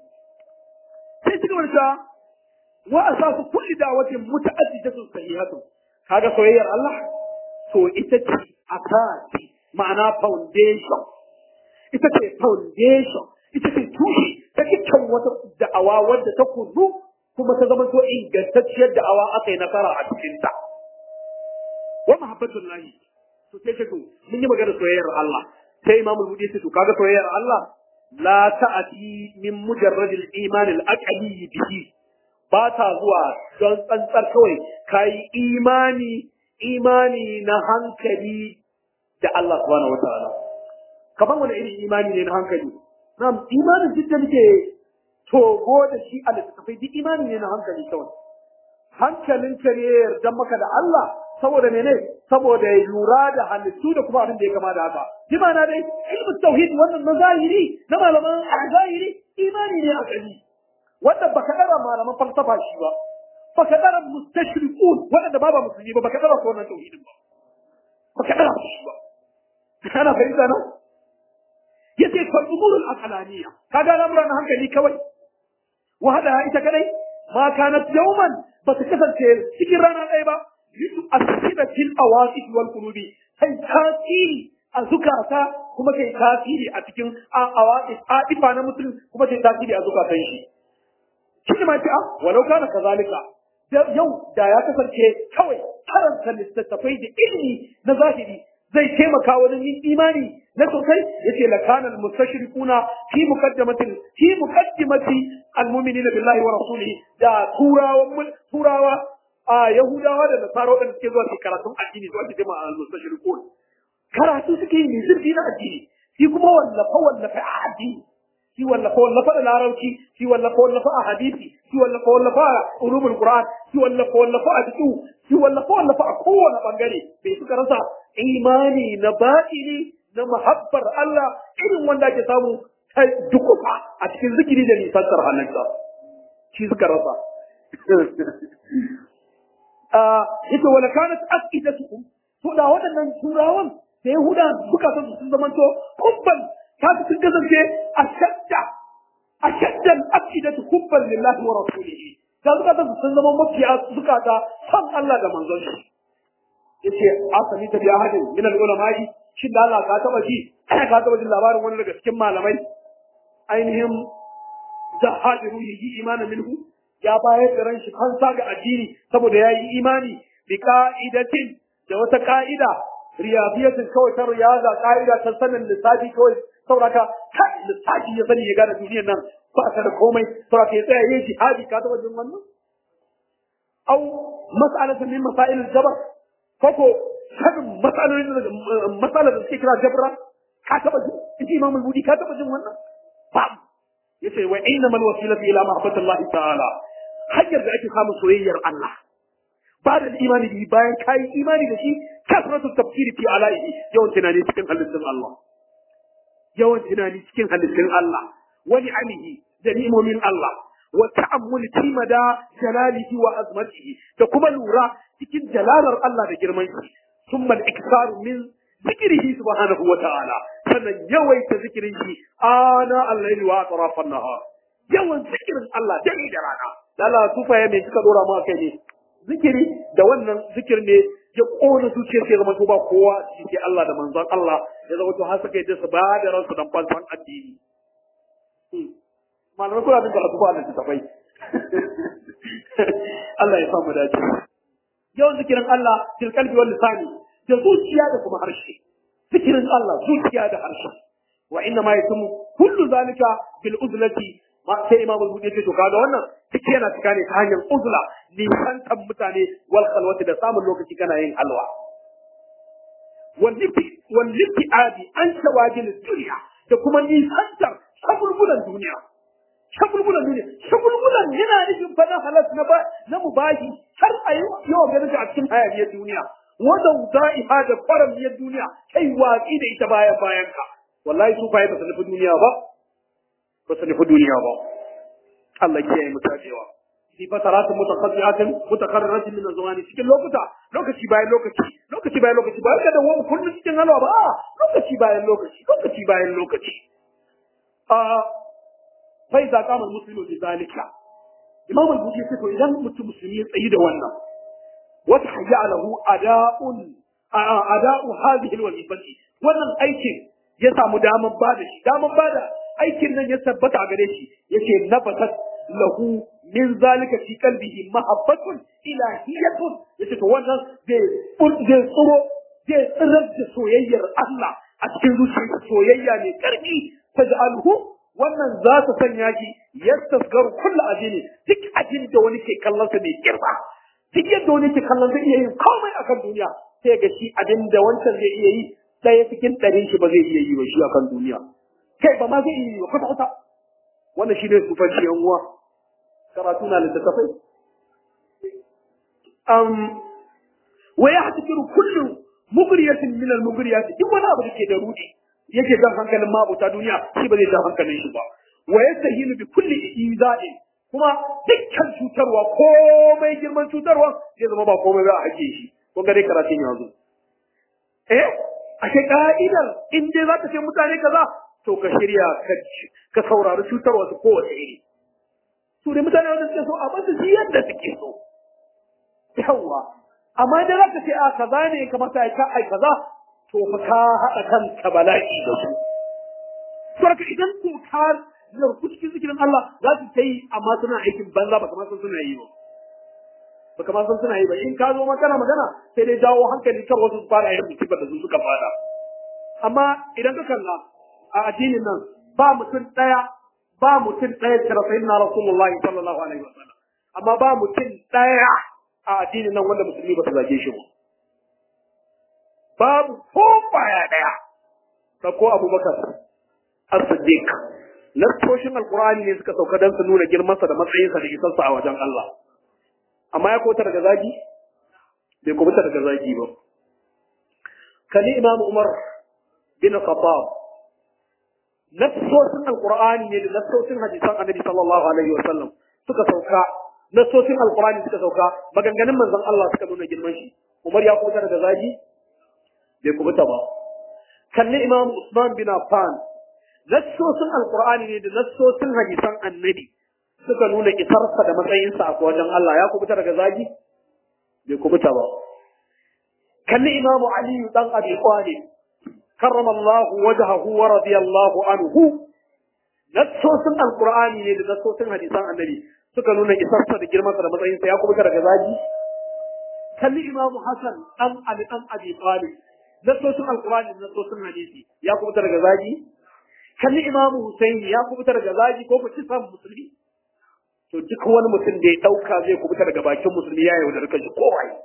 ci gaba da wa asasu kulli da'watin muta'addidatun sahihatun kaga soyayyar Allah to ita ce asasi ma'ana foundation ita ce foundation ita ce tushe ta dukkan wata da'awa wadda ta kuzu kuma ta zama to ingantacciyar da'awa aka yi nasara a cikin ta wa mahabbatul lahi to sai ce to mun yi magana soyayyar Allah sai imamul budi sai to kaga soyayyar Allah la ta'ati min mujarradil iman al-aqli bihi ba ta zuwa don tsantsar kawai kai imani imani na hankali da Allah subhanahu wataala kaman wani irin imani ne na hankali na'am imanin duk da muke togo da shi a littattafai duk imani ne na hankali kawai hankalin ka ne yarda maka da Allah saboda mene saboda ya lura da halittu da kuma abin da ya kama da haka bi ma'ana dai ilmu tauhid wannan na zahiri na malaman zahiri imani ne a gani wanda baka dara malaman falsafa shi ba baka dara mustashriqun wanda ba ba musulmi ba baka dara wannan tauhidin ba baka dara shi ba kana fahimta na yace fal umurul aqlaniyya kaga lamuran hankali kawai wahada ita kadai ma kanat yawman ba ta kasance cikin rana ɗaya ba yusu asira fil awaqif wal qulubi sai tasiri a zukata kuma kai tasiri a cikin awaqif adifa na mutum kuma kai tasiri a zukatan shi shi ne ma ce ah walau kana kazalika yau da ya kasance kawai karanta littattafai da ilimi na zahiri zai taimaka wajen yin imani na sosai yace la kana al mustashrikuna fi muqaddamatin fi muqaddimati al mu'minina billahi wa rasulihi da turawa turawa a yahudawa da nasara da suke zuwa su karatun addini zuwa su jama'a al mustashrikun karatu suke yi zurfi na addini shi kuma wallafa wallafa a addini shi wallafa wallafa da larabci shi wallafa wallafa a hadisi shi wallafa wallafa a ulumul qur'an shi wallafa wallafa a fiqh shi wallafa wallafa a kowane bangare bai suka rasa imani na batini na mahabbar Allah irin wanda ake samu ta dukufa a cikin zikiri da nisantar hannunsa shi suka rasa ita wala kanat aqidatukum to da waɗannan turawan da yahuda suka san sun zamanto kubban ta sun kasance a shadda a shaddan aqidatu kubban lillahi wa rasulihi da suka san sun zama mafiya suka ta san Allah da manzon shi yace asali ta biya hadin min al-ulama'i shin da Allah ka taba ji ka taba jin labarin wani daga cikin malamai ainihin zahadi ruhi imanin minhu ya bayar da ran shi kansa ga addini saboda yayi imani bi ka'idatin da wata ka'ida riyafiyatin kawai ta riyaza ka'ida ta sanin lissafi kawai sauraka kai lissafi ya sani ya gane duniyar nan ba ta da komai sauraka ya tsaya yin jihadi ka taba jin wannan au mas'alatan min masail al-jabr koko sanin matsalolin da matsalar da suke kira jabra ka taba jin in ji imamul budi ka taba jin wannan ba yace wa innamal wasilatu ila mahabbatillah ta'ala hanyar da ake samun soyayyar Allah ba da imani da bayan kayi imani da shi kasratu tafsiri fi alaihi yawan tunani cikin halittun Allah yawan tunani cikin halittun Allah wa ni'amihi da ni'imomin Allah wa ta'ammuli fi mada jalalihi wa azmatihi da kuma lura cikin jalalar Allah da girman shi thumma al-iksaru min zikrihi subhanahu wa ta'ala sannan yawaita zikirin shi ana al-layli wa atrafan nahar yawan zikirin Allah dare da rana lalla tufaye me suka dora mu kai ne zikiri da wannan zikir ne ya kona zuciyar sai zama to ba kowa shi Allah da manzon Allah ya zama to har suka yi su ba da ransu dan fansan addini malamai kula da karatu ba da tafai Allah ya samu dace yawan zikirin Allah fil qalbi wal lisani da zuciya da kuma harshe zikirin Allah zuciya da harshe wa inna ma yatumu kullu zalika bil uzlati ma sai imam al-budi ce to kaga wannan duk yana cika ne ta hanyar uzla nisantan mutane wal khalwati da samun lokaci kana yin halwa wal lifi wal lifi adi an shawagil dunya da kuma nisantar shagulgulan duniya shagulgulan duniya shagulgulan yana nufin fa na halas na ba na mubahi har a yi yawan ganin a cikin hayaniyar duniya wanda da'iha da kwaramiyar duniya kai watsi da ita bayan bayan ka wallahi su fa ba su nufi duniya ba ba su nufi duniya ba Allah ke yi mutajewa fi fataratin mutaqaddiatin mutakarriratin min azwani cikin lokuta lokaci bayan lokaci lokaci bayan lokaci ba ka da wani kullun cikin halwa ba lokaci bayan lokaci lokaci bayan lokaci a fa idza qama al-muslimu bi zalika imam al-bukhari ya ce to idan mutum musulmi ya tsayi da wannan wata hayya lahu ada'un ada'u hadhihi al-wazifati wannan aikin ya samu daman bada shi daman bada aikin nan ya tabbata a gare shi yace nabatat lahu min zalika fi qalbihi mahabbatun ilahiyatun yace to wannan zai zai tsoro zai tsirar da soyayyar Allah a cikin zuciyarsa soyayya ne karfi taj'alhu wannan za ta sanya shi yastasgaru kullu ajini duk ajin da wani ke kallon sa mai girma duk yadda wani ke kallon zai iya yin komai akan duniya sai ga shi abin da wancan zai iya yi ɗaya cikin ɗarin shi ba zai iya yi ba shi akan duniya kai ba ma zai iya yi ba kwata kwata wannan shi ne sufanci yan uwa karatu na littattafai um, wa ya hatikiru kullum mugriyatin min al mugriyat duk wani abu da ke da rudi yake jan hankalin mabuta duniya shi ba zai jan hankalin shi ba wa yastahinu bi kulli izai kuma dukkan cutarwa komai girman cutarwa zai zama ba komai ba a ake shi kun ga dai karatun yanzu eh a ce ka'idar in dai za ka ce mutane kaza to ka shirya ka saurari cutarwa su kowace iri su dai mutane wanda suke so a basu shi yadda suke so yawwa amma idan za ka ce a kaza ne kamata ya ka ai kaza to fa ka haɗa kanka bala'i da su saboda idan ko ka zarku cikin zikirin Allah za su ta yi amma suna aikin banza ba kamar sun suna yi ba ba kamar sun suna yi ba in ka zo makana magana sai dai jawo hankali kan wasu su fara yin musibar da su suka fada amma idan ka kalla a addinin nan ba mutum ɗaya ba mutum ɗaya da rasayin na rasulullahi sallallahu alaihi wasallam amma ba mutum ɗaya a addinin nan wanda musulmi ba su zage shi ba babu ko baya ɗaya ko abubakar as-siddiq nassoshin alkur'ani ne suka sauka don su nuna girmansa da matsayinsa da isarsa a wajen Allah amma ya kota daga zagi bai kubuta daga zagi ba kani imam umar bin khattab nassoshin alkur'ani ne da nassoshin hadisan annabi sallallahu alaihi wa sallam suka sauka nassoshin alkur'ani suka sauka maganganun manzon Allah suka nuna girman shi umar ya kubuta daga zagi bai kubuta ba kalli imam usman bin affan nassosin alkur'ani ne da nassosin hadisan annabi suka nuna isarsa da matsayinsa a wajen Allah ya kubuta daga zagi bai kubuta ba kalli imamu ali dan abi talib karrama Allah wajhahu wa radiyallahu anhu nassosin alkur'ani ne da nassosin hadisan annabi suka nuna isarsa da girmansa da matsayinsa ya kubuta daga zagi kalli imamu hasan dan ali dan abi talib nassosin alkur'ani da nassosin hadisi ya kubuta daga zagi kalli imamu Husaini ya kubuta daga zagi ko ku kisan musulmi to duk wani mutum da ya dauka zai kubuta daga bakin musulmi ya yi wadar kanshi ko wai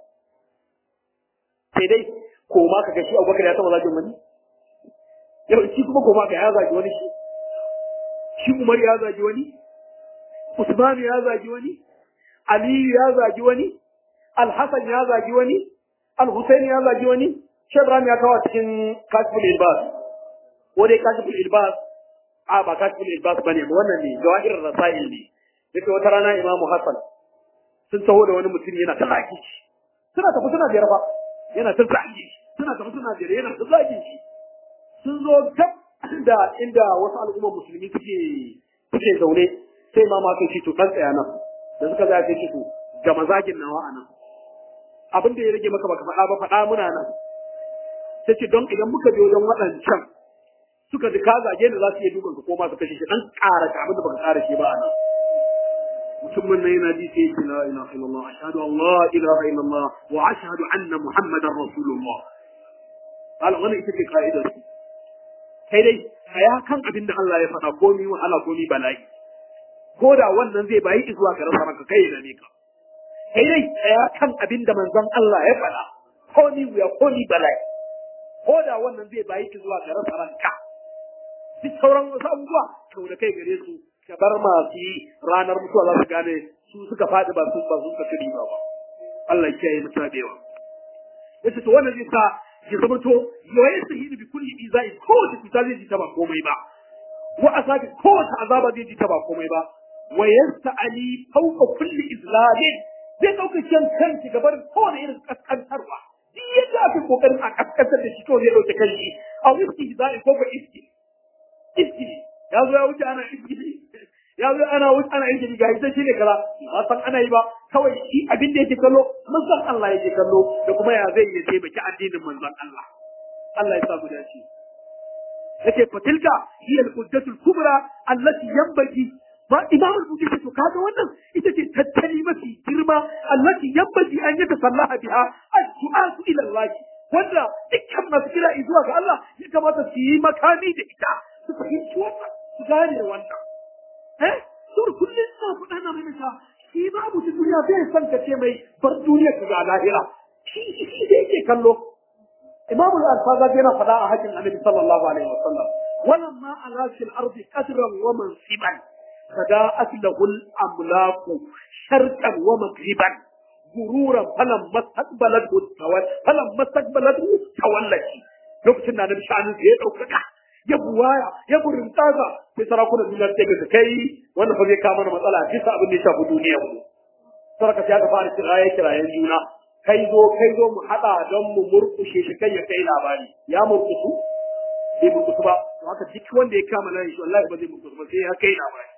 sai dai ko ma ka ga shi Abubakar ya taba zagin wani yau shi kuma ko ma ka ya zagi wani shi shi Umar ya zagi wani Usman ya zagi wani Ali ya zagi wani Al-Hasan ya zagi wani Al-Husaini ya zagi wani Shebram ya kawo cikin Kasbul Ilbas ko dai kashiful ilbas a ba kashiful ilbas bane ba wannan ne jawahir rasail ne yake wata rana imamu hasan sun taho da wani mutum yana ta zaki shi suna tafi suna biyar fa yana ta zaki shi suna tafi suna biyar yana ta zaki shi sun zo gab da inda wasu al'ummar musulmi suke suke zaune sai ma ma kai to dan tsaya nan da suka zaya kai to ga mazagin nawa anan abin da ya rage maka baka faɗa ba faɗa muna nan sai ce don idan muka je wajen waɗancan suka ji ka zage da za su iya dukan ka ko ma su kashe shi dan ƙara ka abin da baka ƙara shi ba a nan mutumin nan yana ji sai yake la ilaha illallah ashhadu an la ilaha illallah wa ashhadu anna muhammadar rasulullah ala wannan ita ce ka'idar su kai dai kaya kan abin da Allah ya faɗa komi wahala komi bala'i ko da wannan zai bayi zuwa ga rasa ranka kai da ne ka kai dai kaya kan abin da manzon Allah ya faɗa komi wuya komi bala'i ko da wannan zai bayi zuwa ga rasa ranka duk sauran wasu abubuwa kau da kai gare su ka bar masu yi ranar mutuwa za su gane su suka faɗi ba su ba su suka kiri ba Allah ya kiyaye mutuwa da yawa yace to wannan zai sa ya zama to yayin sahihi bi kulli izai ko ta cuta zai ji ta ba komai ba wa asabi ko ta azaba zai ji ta ba komai ba wa yasta'ali fawqa kulli izlamin zai dauka kan kanki gabar kowane irin kaskantarwa duk yadda ake kokarin a kaskantar da shi to zai dauke kanki a wiski izai ko ba iski iskili ya zo ya wuce ana iskili ya zo ana wuce ana yin ga ita shi ne kaza ba san ana yi ba kawai shi abin da yake kallo manzon Allah yake kallo da kuma ya zai yi taimaki addinin manzon Allah Allah ya samu dace yake fatilka hiya al-quddatul kubra allati yanbaghi ba imam al-bukhari to kaga wannan ita ce tattali mafi girma allati yanbaghi an yata sallaha biha addu'a ila Allah wanda dukkan masu kira zuwa ga Allah ya kamata su yi makami da ita su fahimci wannan su gane wannan eh to kullum na faɗa na mai ta shi ba mutum duniya bai san ka ce mai bar duniya ka ga lahira shi shi da yake kallo إمام الألفاظ هنا فداء حكم النبي صلى الله عليه وسلم ولما ألا في الأرض قدرا ومنصبا فداءت له الأملاك شرقا ومغربا غرورا فلما استقبلته التول فلما استقبلته تولت lokacin da nabi sha'anin ya ɗaukaka ya buwaya ya burin tsaga sai sarakunan duniya ta ga kai wannan fa zai kawo mana matsala bisa abin da ya shafi duniyar mu saraka sai aka fara kiraye kirayen juna kai zo kai zo mu haɗa don mu murkushe shi kai ya kai labari ya murkusu bai murkusu ba to haka duk wanda ya kama nan shi wallahi ba zai murkusu ba sai ya kai labari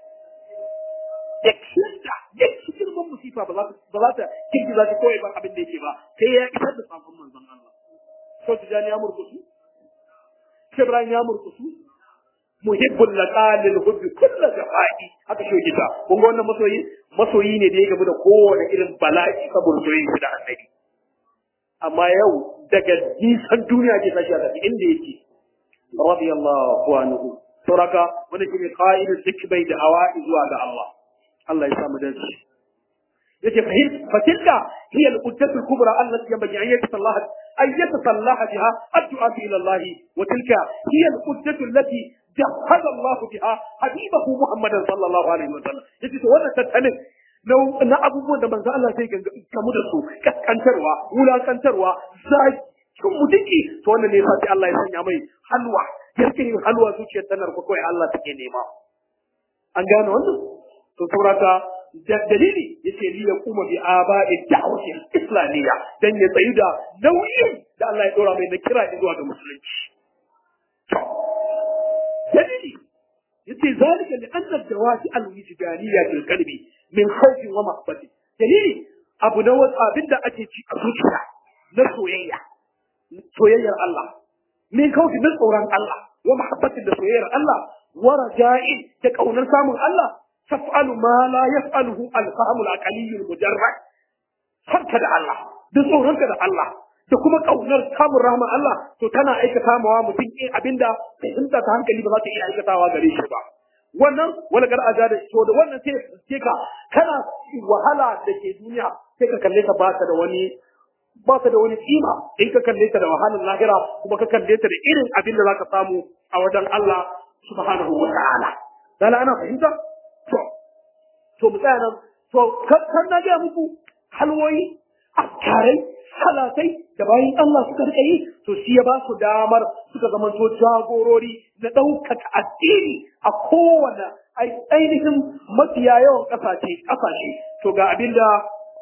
da kinta da cikin ban musifa ba za ta ba za ta kinki za ta koyi ba abin da yake ba sai ya isar da sakon manzon Allah so tijani ya murkusu Ibrahim ya murkusu muhibbul laqalil hubbi kullu jafa'i haka shi kita kun ga wannan masoyi masoyi ne da ya gabu da kowane irin bala'i saboda soyayya da annabi amma yau daga nisan duniya ke tashi a tafi inda yake radiyallahu anhu sauraka wani shine qa'idul tikbai da awa zuwa ga Allah Allah ya samu dace yace fahim fatilka hiya al-uddatu al-kubra allati yanbaghi an yatasallaha an yatasallaha biha addu'a ila Allah wa tilka hiya al-uddatu allati jahada Allah biha habibahu Muhammadan sallallahu alaihi wa sallam yace to wannan tattalin na abubuwan da manzo Allah sai gamu da su kaskantarwa wulakantarwa zai cin mutunci to wannan ne sai Allah ya sanya mai halwa yarkin yin halwa zuciyar tanar ko kawai Allah take nema an gane wannan to saurata dalili yace li ya kuma bi aba'i da'wati islamiyya dan ya tsayu da nauyin da Allah ya dora mai na kira zuwa ga musulunci dalili yace zalika li anna ad-dawati al-wujdaniyya fil qalbi min khawfin wa mahabbati dalili abu na wasu abinda ake ci a zuciya na soyayya soyayyar Allah min khawfi min tsoron Allah wa mahabbatin da soyayyar Allah wa raja'in da kaunar samun Allah taf'alu ma la yaf'aluhu al-fahmul aqaliyyu al-mujarrad sarka da Allah da tsoronka da Allah da kuma kaunar samun rahman Allah to tana aikata mawa mutum in abinda fahimta ta hankali ba za ta iya aikatawa gare shi ba wannan wani gar aja da to da wannan sai sai ka kana wahala da ke duniya sai ka kalle ta ba ta da wani ba ta da wani kima in ka kalle ta da wahalar lahira kuma ka kalle ta da irin abin da zaka samu a wajen Allah subhanahu wa ta'ala dala ana fahimta to to mu tsaya nan to kan na ga muku halwoyi afkarai salatai da bayan Allah suka rika yi to shi ya ba su damar suka zamanto jagorori na ɗaukaka addini a kowane ainihin mafiya yawan ƙasashe ƙasashe to ga abin da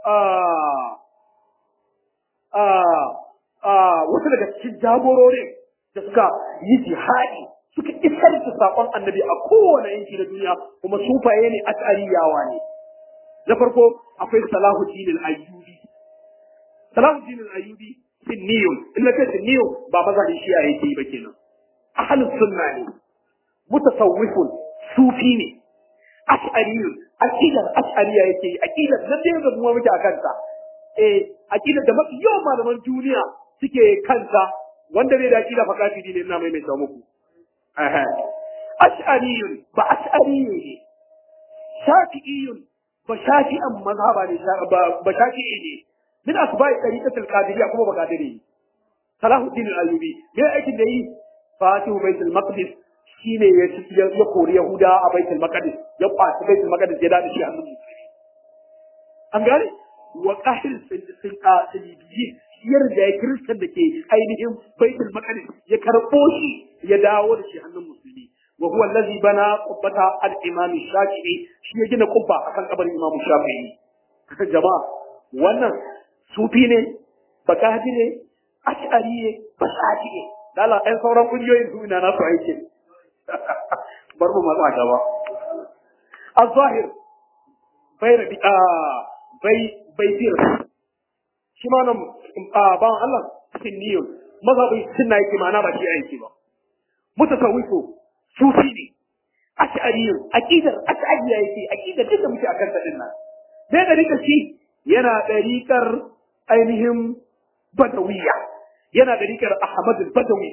wasu daga cikin jagororin da suka yi jihadi suka isar da saƙon annabi a kowane yanki na duniya kuma sufaye ne ash'ariyawa ne na farko akwai salahuddin al-ayyubi salahuddin al-ayyubi sinniyun in na ce sinniyun ba mazhabin shi'a yake yi ba kenan ahlus sunna ne mutasawwifun sufi ne ash'ariyun aqidar ash'ariya yake yi aqidar na da da mu muke akan ta eh aqidar da mafi yawan malaman duniya suke kanta wanda bai da aqida fa kafiri ne ina mai mai muku aha ash'ariyun ba ash'ariyun ne shafi'iyun ba shafi'an mazhaba ne ba shafi'i ne min asba'i tariqatul qadiriyya kuma ba qadiri salahuddin al-ayyubi me aikin da yi fatihu baitul maqdis shine ya ya kori yahuda a baitul maqdis ya kwaci baitul maqdis ya dade shi hannun musulmi an gane wa qahil sun qasiliyi yar da ya kristan da ke ainihin baitul maqdis ya karbo shi ya dawo da shi hannun musulmi wa huwa allazi bana qubbata al-imam shafi'i shi ya gina kubba akan kabarin imam shafi'i jama'a wannan sufi ne bakati ne ash'ari ne basati ne dala ɗan sauran kungiyoyin su ina nasu aiki bar mu matsa gaba الظاهر بين bai bai fir shi ma nan ban Allah sinniyun mazhabin sunna yake ma'ana ba shi aiki ba mutasawwifu sufi ne ash'ariyun aqidar ash'ariya yake aqidar duka muke akan ta dinnan dai da rika shi yana dariƙar ainihin badawiyya yana dariƙar Ahmad al-Badawi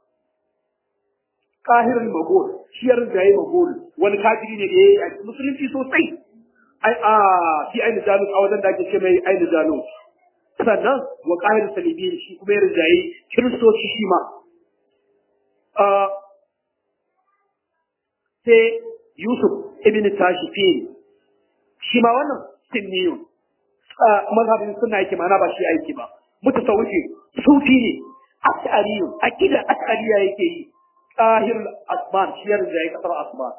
kahirin magol shi ya rinjaye magol wani kafiri ne da ya yi a musulunci sosai ai a fi aini jalus a wajen da ake ce mai aini jalus sannan wa kahir salibiyin shi kuma ya rinjaye kiristoci shi ma sai yusuf ibn tashifin shi ma wannan sinniyun mazhabin suna yake mana ba shi aiki ba mutasawwifi sufi ne ash'ariyun aqida ash'ariya yake yi قاهر الأسمان شير زي كثر أسمان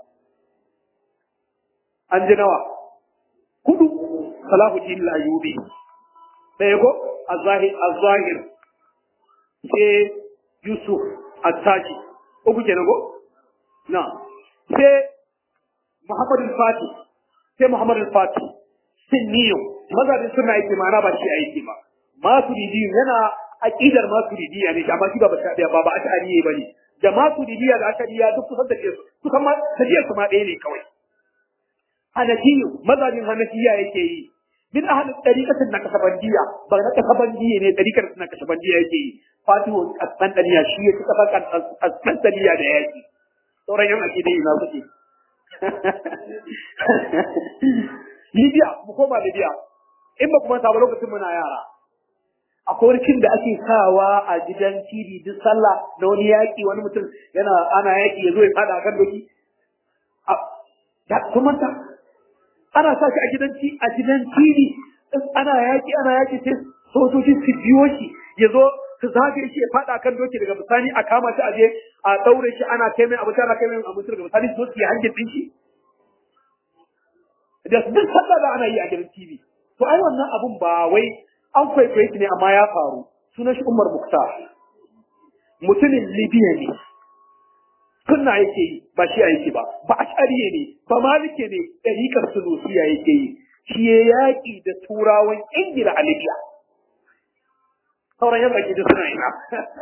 أنجنوا كدو صلاح الدين الأيوبي بيقو الظاهر الظاهر سي يوسف التاجي أبو جنبو نعم سي محمد الفاتح سي محمد الفاتح سنيو ماذا بسمع ايتي معنا باشي ايتي ما ما تريدين هنا أكيدر ما تريدين يعني جماعة بابا بابا أشعريه بني da masu dibiya da aka diya duk kusan da ke su su kama tafiyar su ma ɗaya ne kawai hanafiyu mazhabin hanafiya yake yi min ahalin ɗariƙatin na kasabandiya ba na kasabandiya ne ɗariƙar na kasabandiya yake yi fatihu kasantaniya shi ya ci kafa kasantaniya da yaƙi sauran yan ake dai ina suke Libya mu koma Libya in ba kuma ta ba lokacin muna yara akwai wani da ake sawa a gidan TV duk sallah na wani yaƙi wani mutum yana ana yaƙi ya zo ya fada kan doki ya kun manta ana sa shi a gidan a gidan TV ana yaƙi ana yaƙi sai sojoji su biyo shi ya zo su zagaye shi ya fada kan doki daga bisani a kama shi a je a daure shi ana kai mai abinci ana kai mai abinci daga bisani su zo su yi hangin din shi da duk sallah da ana yi a gidan TV to ai wannan abun ba wai an kwaikwaye shi ne amma ya faru sunan shi Umar Muktar mutumin Libya ne sunna yake yi ba shi yake ba ba ashariye ne ba malike ne ɗariƙar sulusiya yake yi shi ya yaƙi da turawan Ingila a Libya sauran yan baki da suna ina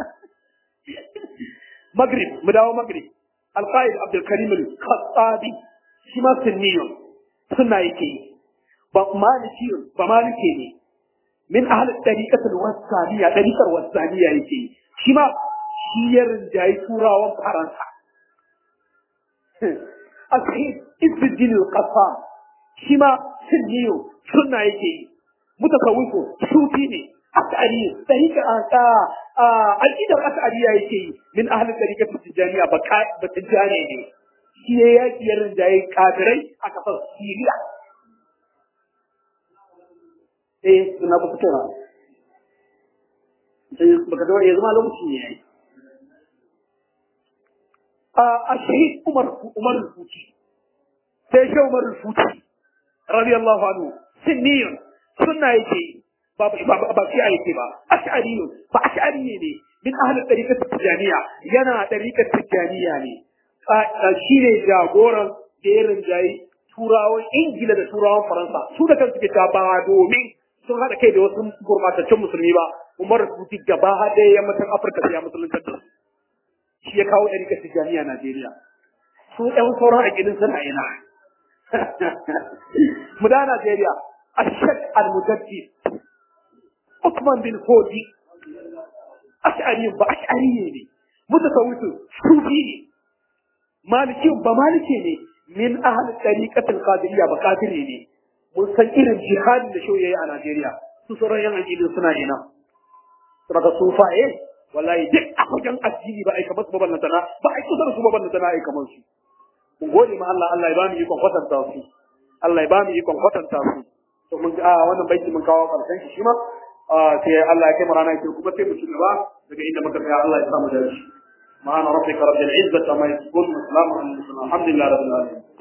Maghrib mu dawo Maghrib Al-Qaid Abdul Karim Al-Khattabi shi ma sunniyun sunna yake yi ba malikiyun ba malike ne min ahli tariqatul wasaniya tariqar wasaniya yake shi ma shi ya rinjayi turawan faransa asahid izzuddin al-qassam shi ma sunniyo sunna yake yi mutasawwifu sufi ne as'ari tariqa aka aqidar as'ariya yake yi min ahli tariqatul tijaniya ba ba tijani ne shi ya yaki ya rinjayi kafirai a kasar Syria eh suna ba fito na sai baka ga yanzu ma lokaci ne yayi a ashhid umar umar al-futi sai shi umar al-futi radiyallahu anhu sunniyun sunna yake ba ba ba shi yake ba ash'ariyun ba ash'ari ne min ahli tariqat tijaniya yana tariqat tijaniya ne shi ne jagoran da ya rinjayi turawan ingila da turawan faransa su da kansu ke ta ba domin sun haɗa kai da wasu gurbataccen musulmi ba umar rubuti gaba haɗe yammacin afirka sai ya musulunta da su shi ya kawo ɗari kasi jami'a najeriya su ɗan sauran a gidan suna ina mu da najeriya ashad al-mujaddi Usman bin Fodi ash'ari ba ash'ari ne mutasawwifu sufi ne maliki ba maliki ne min ahli tariqatil qadiriyya ba qadiri ne mun san irin jihadin da shoyi a Najeriya su sauran yan addini suna ina daga sufaye wallahi duk a wajen addini ba ai kamar su babban tana ba ai kusa da su babban tana ai kamar su mun gode ma Allah Allah ya ba mu ikon kwatanta su Allah ya ba mu ikon kwatanta su to mun a wannan baiti mun kawo karshen shi ma sai Allah ya kai mu rana ke kuma sai mu ci gaba daga inda muka tsaya Allah ya samu da shi ma'ana rabbika rabbil izzati amma yasifun wa salamun alal mursalin alhamdulillahi rabbil alamin